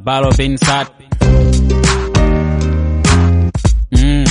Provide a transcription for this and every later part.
Balo bin Sad. Mm.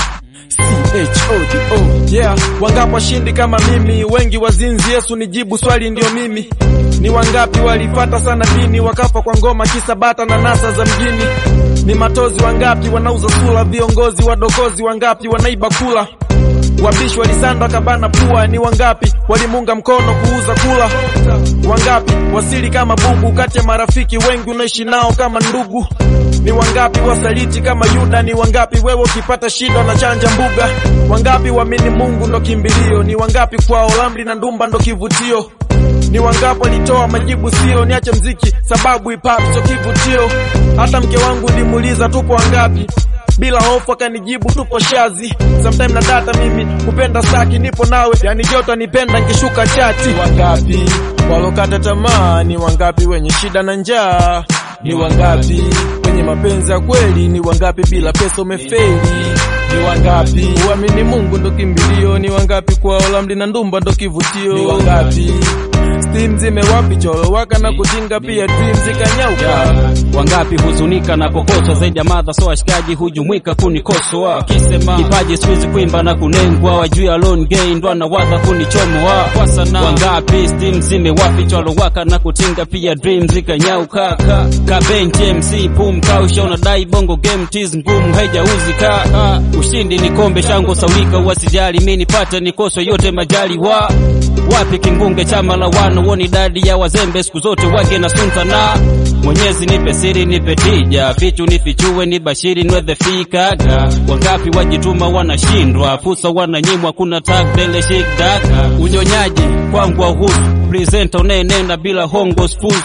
H-O-D-O, yeah. Wangapi washindi kama mimi, wengi wazinzi. Yesu nijibu swali, ndio mimi. Ni wangapi walifata sana dini, wakafa kwa ngoma kisa bata na nasa za mjini? Ni matozi wangapi wanauza sura, viongozi wadokozi wangapi wanaiba kula Wabishi walisanda kabana pua, ni wangapi walimunga mkono kuuza kula? Wangapi wasili kama bubu kati ya marafiki wengi unaishi nao kama ndugu? Ni wangapi wasaliti kama Yuda? Ni wangapi wewe ukipata shida na chanja mbuga? Wangapi waamini Mungu ndo kimbilio? Ni wangapi kwao lamri na ndumba ndo kivutio? Ni wangapi walitoa majibu sio, niache mziki sababu hip hop sio kivutio. Hata mke wangu nilimuuliza tupo wangapi bila hofu akanijibu tupo shazi. Sometime na data mimi kupenda saki, nipo nawe yani joto nipenda nkishuka chati. Wangapi walokata tamaa? Ni wangapi wenye shida na njaa? Ni wangapi wenye mapenzi ya kweli? Ni wangapi bila pesa umefeli? Ni wangapi uamini Mungu ndo kimbilio? Ni wangapi kwao lamdi na ndumba ndo kivutio? Ni wangapi steam zimewapi cholo waka na kutinga pia dream zikanyauka Wangapi huzunika na kokosa zaidi ya madha, so washikaji hujumuika kunikosoa wakisema kipaji siwezi kuimba na kunengwa, wajui alone gay ndo anawadha kunichomoa kwa sana. Wangapi steam zimewafichwa waka na kutinga pia dream zikanyauka ka kabench MC pum kausha unadai bongo game tiz ngumu haijauzika ushindi ni kombe shango saulika wasijali mimi nipate nikoso yote majali wa wapi kingunge chama la wana woni dadi ya wazembe siku zote wake na suntana Mwenyezi nipe siri nipe tija fichu nifichue ni bashiri nwedhe fikaga wangapi wajituma wanashindwa fursa wananyimwa kuna tagdele shikdaka unyonyaji kwangu wahusu presenta unayenena bila hongo spuzu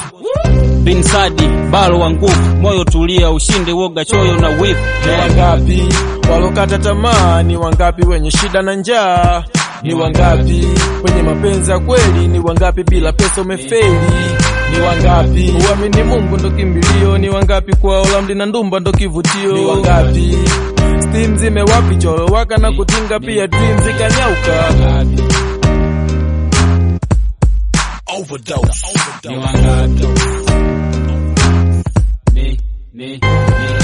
binsadi balo wa nguvu moyo tulia ushinde woga choyo na wivu Ni wangapi walokata tamaa? Ni wangapi wenye shida na njaa? Ni wangapi wenye mapenzi ya kweli? Ni wangapi bila pesa umefeli? Ni wangapi uamini Mungu ndo kimbilio? Ni wangapi kwao lamdi na ndumba ndo kivutio? Ni wangapi steam zimewapi cholo waka na kutinga pia dream zikanyauka? ni wangapi ni, ni, ni.